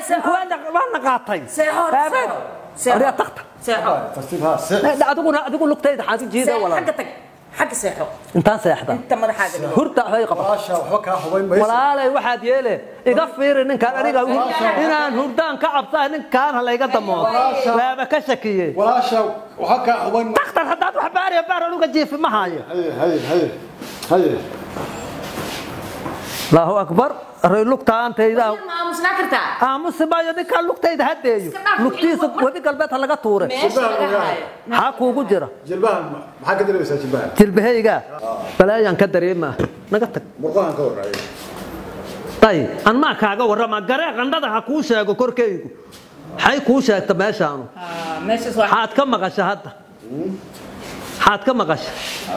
ninku waana qaatay seexo Baabeed. Waryaa tagta seexo tartiib haa se adiguna adigu lugtayda xaad u jiida xagga walaal tag xagga seexo intaan seexda inta madaxaaga dhigo hurda hay qaba walaasha waxba kaa hubayn mayso walaalay waxaad yeele iga fiiri ninkaan aniga inaan hurdaan ka cabsaa ninkaan ha layga damoodo waaba ka shakiye walaasha waxba kaa hubayn mayso daktar haddaad wax baariya baar anuga jiifi ma haayo haye haye haye haye allahu akbar ray lugtaantayda ma aamusnaa kartaa aamusi maayo ninkaan lugtayda hadeeyo Iska dhaaf, lugtiisa ilmo- webi galbeed ha laga tuure meesha laga haayo maxaa kuugu jira jilbahan maxaa ka dareemaysaa jilbahan jilbahayga balaayaan ka dareemaa naga tag murqahan ka warraayo ay an maa kaaga warrama garee qandhada ha kuu sheego korkaygu maxay kuu sheegta meeshaanu Ah, meeshaas waa xaad ka maqasha hadda xaad ka maqasha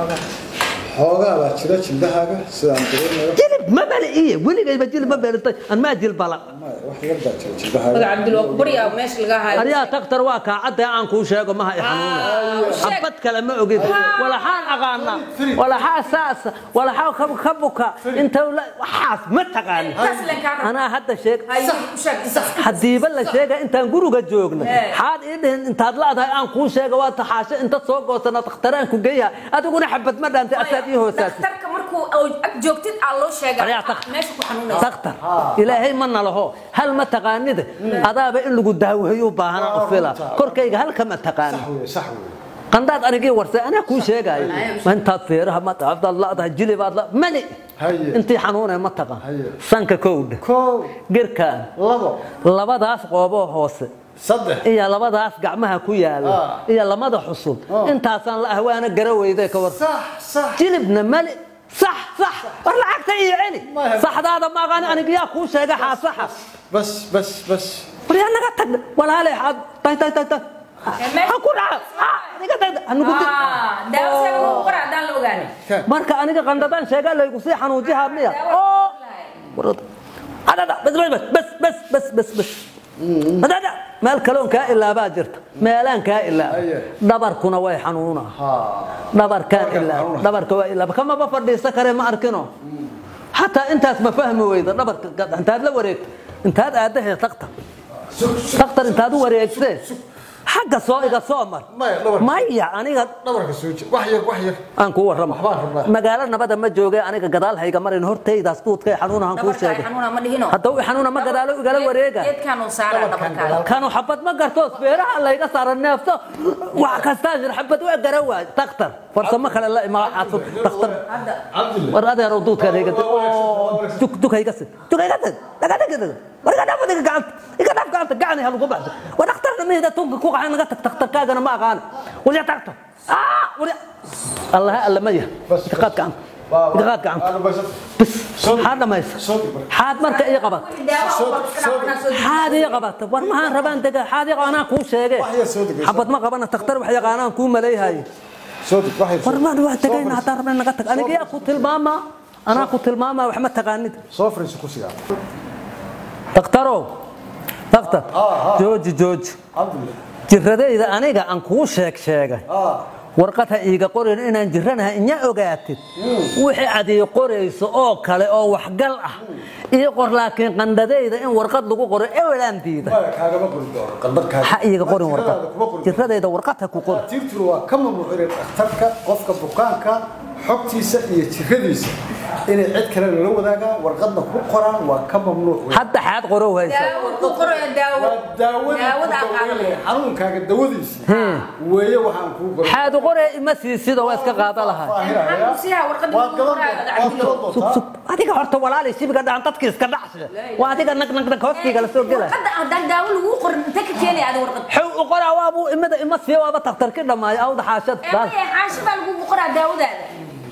xoogaa baa jira jilbahaaga sidaan dareemayo jilib ma bali iyo weligayba jilib ma belitay an maa jilbala maya wax yar baa jira jilbahaaga magaca cabdil waa ku baryaa meesha laga haayo aryaa taktar waa kaacadda aan kuu sheego maha i xanuuna sheeg. xabad kale ma ogid walaxaan aqaana walaxaa saasa walaxaa ka- ka buka inta la- waxaas ma taqaani Intaas leen kaa rab- anaa hadda sheeg hayo u sheeg intaas hadiiba la sheega intaan guriga joogna Eh. xaad ii dhihin intaad laadahay aan kuu sheega waa taxaasho inta soo goosana dakhtaraan ku geeya adiguna xabad ma dhaantay asaad ii hoosaasay dhakhtarka markuu ag joogtid aa loo sheega Aryaa tag. meesha ku xanuunaysa daktar ilaahay ma nalaho hal ma taqaanida adaaba in lagu daaweeyo u baahana u fila korkayga halka ma taqaani sax weye sax weye qandaad anigii warsay anaa kuu sheegaayo ma intaad feeraha ma taqaafdaad ladahay jilibaad la mali Haye. intii xanuunay ma taqaan Haye. sanka kowdha kow girkaan labo labadaas qooboo hoose saddex iyo labadaas gacmaha ku yaala Ah. iyo lamada xusul intaasaan la ahwaana gara weyday ka war sax sax jilibna mali sax sax war lacagta iyo celi Maya. saxdaada maaqaan aniga yaa kuu sheega xaasaxa bas bas bas war yaa naga tag walaalay xaad tay tay tay tay ha ku dhaca Ah, aniga tay anigu di- Ah, daawo sheega lagu qoraa haddaan la ogaanin marka aniga qandadaan sheegaa laygu sii xanuujihaa miya Daawo oo lahay. warada adada bas bas bas bas bas bas bas adada meel kaloon kaa ilaabaa jirta meelaan kaa ilaaba Aye. dhabarkuna way xanuunaa haa dhabarkaan Dhabarkaan ilaaba xanuuna. dhabarka waa ilaaba kamaba fadhiisa kare ma arkino xataa intaas ma fahmi weyda dhabarka gad- intaad la wareegto intaad aadahe taktar taktar intaad u wareegtee xagga soo iga soo mar Maya, dhabarka. maya aniga dhabarka soo je wax yar wax yar aan kuu warramo Waxbaan rabnaa. magaalo nabada ma jooge aniga gadaal hayga marin hortaydaas duudkay xanuunahan kuu dhabarka ay sheegay xanuuna ma dhihino hadda uu xanuuna ma gadaalo igala wareega geedkaan uu saaraa dhabarkaaga kanu xabad ma garto beeraha layga saara neefto wax kastaa jir xabad waa gara waay daktar farsamo kale la imaa xaasud daktar hadda cabdille war adeerow duudkaan hayga dug dug hayga sid dug hayga sid daga daga daga war iga dhaaf iga gacanta iga dhaaf gacanta gacani ha lagu baxdo war daktarna mihida tunka ku qaxay naga tag daktarkaagana ma aqaan waliya tagto ah waliya allah alla ma yahay Bas, iga qaad gacanta iga qaad gacanta Aanu baysan. bas Soo- xaad dhamaysa soo dhig marka. xaad marka ii qabat daawo Soo- waa iska soo- dhaqanaa soo dib. xaad ii qabata war maxaan rabaan dega xaad ii qabanaan kuu sheege Wax yar soo degaysa. xabad ma qabana taktar wax yaqaanaan kuu malayhaye soo dhig wax yar war soo- maan waa soo tegayna fadhiiso. haddaan rabna naga tag aniga yaa ku tilmaamaa anaa ku tilmaamaa wax ma taqaanid soo fariiso kursiga daktarow daktar ah. jooji jooji cabdille jiradayda aniga aan kuu sheeg sheegay haa warqad ha iiga qorin inaan jiranaha inya ogaatid wixii aad ii qorayso oo kale oo waxgal ah ii qor laakiin qandhadayda in warqad lagu qoro ewelaan diida maya kaagama qori doono qandar kaaga ha iiga qorin warqad Jiradaada kuma qori doono. jiradayda warqad ha ku qor tiirtuna waa ka mamnuuc inay dhakhtarka qofka bukaanka xogtiisa iyo jiradiisa inay cid kale lala wadaagaan warqadna ku qoraan waa ka mamnuuc wey. hadda xaad qorow haysa daawo ku qoraya daawo waa daawada daawada ku aan qaadanaya daweynaya xanuunkaaga dawadiisa weeye waxaan kuu qoray xaad qore ima siisidoo waa iska qaada lahay Maxaan ku siiyaa warqadda waad lagu qoraayo gadan cabdillo? waad sug gadan sug adiga horta walaalay shibiga dhacan dadki iska dhacshe waa adiga nag nag nag hoostiga la soo gela warqadda haddaan daawo lagu qorin intee ka keenaya adi warqad xew u qoraa waabuu imada ima siiya waaba taktarki dhammaayo awda xaashad ee maya xaashi baa lagugu qoraa daawadaada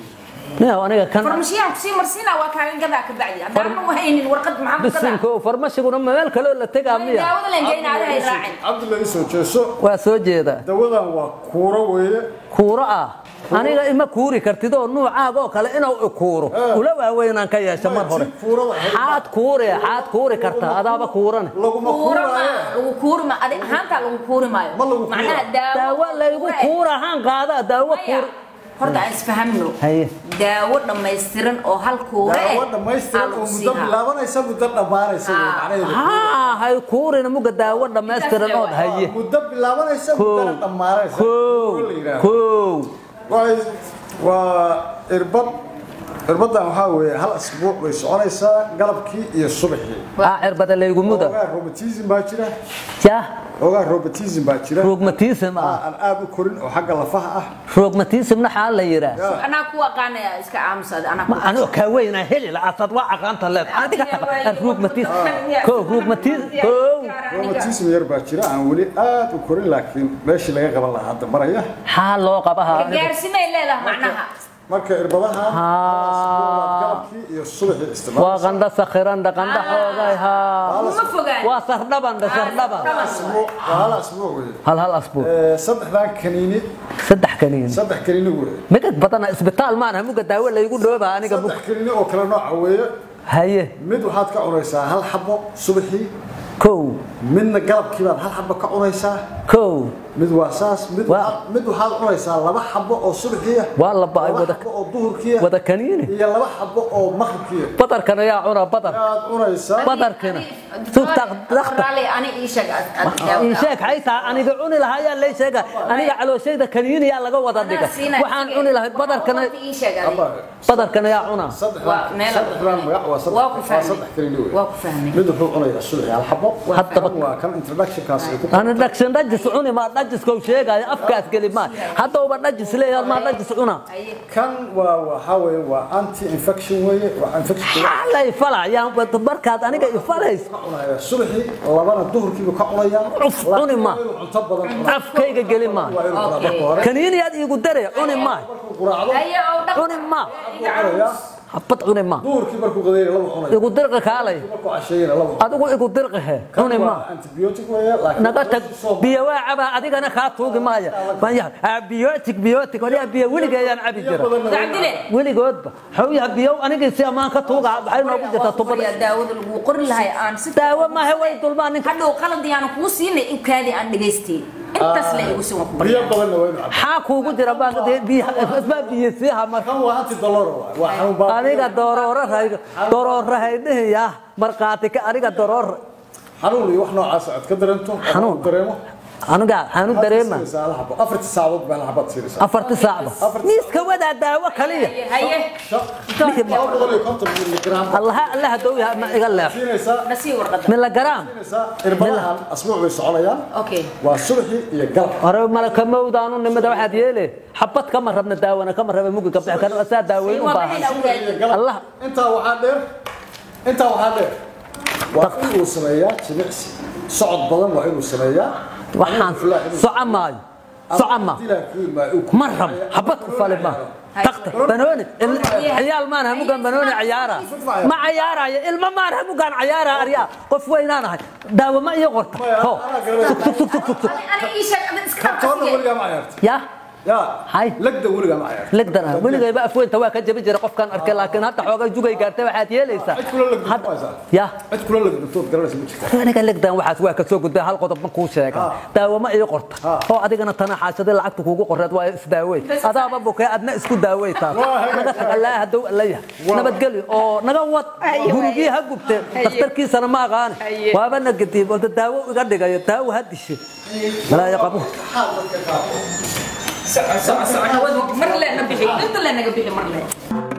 nin aniga kan farmashiyahan kusii marsiinaa waa kaaga gadaa ka bacdi haddaan ma haynin warqad maxaa ku gadaa bisinko farmashiguna meel kaloo la tegaa miya daawada leen geyna adi hay raacin cabdilla isoo jeeso waa soo jeedaa dawadan waa kuuro weeye kuuro ah aniga ima kuuri kartid oo nuucaaga oo kale inuu i kuuro ula waaweynaan ka yeesha mar hore xaad kuure xaad kuuri kartaa adaaba kuurane laguma kuura ma kuuraaye lagu kuuri ma adi ahaantaa lagu kuuri maayo Ma lagu kuura. macnaha daawo daawo laygu kuur ahaan qaadaa daawo kuur horta aan isfahamno Haye. daawo dhammaystiran oo halkuura eh daawo dhammaystiran oo muddo bilaabanaysa muddo dhammaanaysa wey Ah. macnaheedu haa hay kuurina muga daawo dhammaystiran ood haye muddo bilaabanaysa muddana dhammaanaysa kow la yidhaahdo. kow Waa- waa irbad irbadan waxaa weeye hal asbuuc bay soconaysaa galabkii iyo subaxii aa cirbada laygu muda ogaa robotism baa jira ya ogaa robotism baa jira rogmatism Ah, ah aan aad u korin oo xagga lafaha ah rogmatismna xaa la yiraa anaa ku aqaanaya iska aamusad anaa ma anoo kaa weynaa heli la'aasad waa aqaanta leed rogmatism kow rogmatism kow robotism yar baa jira aan weli aad u korin laakiin meeshii laga qaban lahaa hadda maraya xaa loo qabahaa gaarsimay leedahay macnaha marka irbadahan Haa. galabkii iyo subaxii waa isticmaalaysa qandha sakhirandha qandha xoogay haa uma fogaan waa sardhabandha sardhaban asbuuc waa hal asbuuc wey hal hal asbuuc Eh, saddexdan kaniini saddex kaniin saddex kaniini wey migad badana isbitaal maana muga daawo laygu dhooba aniga bug saddex kaniini oo kala nooca weeye haye mid waxaad ka cunaysaa hal xabo subaxii kow midna galabkii baad hal xabo ka cunaysaa kow mid waa saas mid Waa- waxaad- mid waxaad cunaysaa laba xabo oo subaxii ah Waa la ba'ay laba wada- xabo oo duhurkii ah wada kaniini iyo laba xabo oo maqribkii ah badarkan ayaa cuna badar ayaad cunaysaa badarkina sugtaq dakta raalli ani ii sheeg aad- aad- ii sheeg xaytaa aniga cuni lahaa ayaa lay sheega aniga calooshayda kaniiniyaa laga wada dhiga Anaa siinaya. waxaan cuni lahay badarkana Horta ii sheeg adiga. Aba, badarkan ayaa cuna Waa saddexdan meel- saddexdan magac waa saddex Waa ku waa fahmay. saddex kaniini wey waa ku fahmay mid wuxuu cunayaa subaxii hal xabo haddaba kan waa kan introductionkaas ay ku ana dhagshan dhajis cuni maa dhajiskau sheegaayo afkaas geli maa haddauba dhajis leeyahay maa dhajis cuna Haye. kan waa waxaa weeye waa anti infection weeye waa infection xaalay falayaan markaad aniga ifalays cunaya subaxii labana duhurkiibu ka cunaya Uf, cuni ma. laakiin waa inuu cunto badan cuno. afkayga geli maa waa inuu cunaa Okay. marka hore kaniiniyaad iigu dare cuni maa markuu quraacdo Haye, oo dhaq- cuni maa Iga cunaya habad cuni maa duhurkii markuu qadeeyo laba cunaya igu dirqi kaalay markuu casheeyana laba cunaya adigu igu dirqihe kan cuni maa waa antibiotic weeye laakiin naga tag biyo waa cabaa adigana kaa tuugi maaya maya biyootig biyootig waliya biyo weligeeyaan cabi jira Dacdile. weligoodba xawyaha biyo anigii si ammaan ka tuuga maxay noogu jirtaa tubada Waa daawada lagu qori lahay aan si daawo maahe way dulmaan ninka hadhow qalad yaanu kuu siinay in kaadi aan dhagaystay intaas la igu soo ku biyo badanna waa inuu cabo xaa kuugu jira baan isbaa biyo siiha marka kan waa anti doloro waa xanuun baa aniga doroorahayga doroorahaydihiya markhaati ka aniga doroor xanuun iyo wax noocaas aad ka dareento oo Xanuun. uu dareemo aniga xaanu dareema Siinaysaa hal xabo. afartii saacadood baa hal xabaad siinaysaa afarti saacba miiska wadaa daawo kaliya haye laba boqol iyo konton miligram allaha allaha dow yaha ma iga leex siinaysaa nasii warqada milligaraam siinaysaa irbadahan asbuuc bay soconayaan okay waa subaxii iyo galab hore malaka mawdaanu nimada waxaad yeele xabad kama rabna daawana kama raba mugi ka bixi karna asaa daaweyn u baahan Allah. intaa waxaa dheer intaa waxaa dheer waa inuu sameeyaa jimicsi socod badan waa inuu sameeyaa waxaan soco maayo soco ma ma rab xabad ku fali ma taqta banooni il- ciyaal maan hamugan banooni ciyaara ma ciyaaraya ilma maan hamugan ciyaara aryaa qof weynaanahay daawo ma iyo qorta ho sug sug sug sug sug sug ana ii sheeg ana iska toona weligaa ma ciyaarta ya yaa Hay. legda weligaa ma ciyaarta legdana weligayba afweynta waa ka jabi jira qofkaan arkay laakiin hadda xoogaa jugay gaartay waxaad yeelaysaa cid kula legda Hadda- ma haysaa ya cid kula legdatood garanaysa ma jirta aniga legdan waxaas waa ka soo gudbay hal qodob ma kuu sheega daawo ma ii qorta oo adigana tana xaashadii lacagta kuugu qoreed waa isdaawey adaaba bukay adna isku daawey taas naga tag allaa hadow allaya nabadgelyo oo naga wad gurigii ha gubteen dakhtarkiisana ma aqaane waaba na gadiib oo daawo iga dhigayo daawo ha dishe malaayo qabo soco soco soco hawada mar le na bixi inta le naga bixi mar le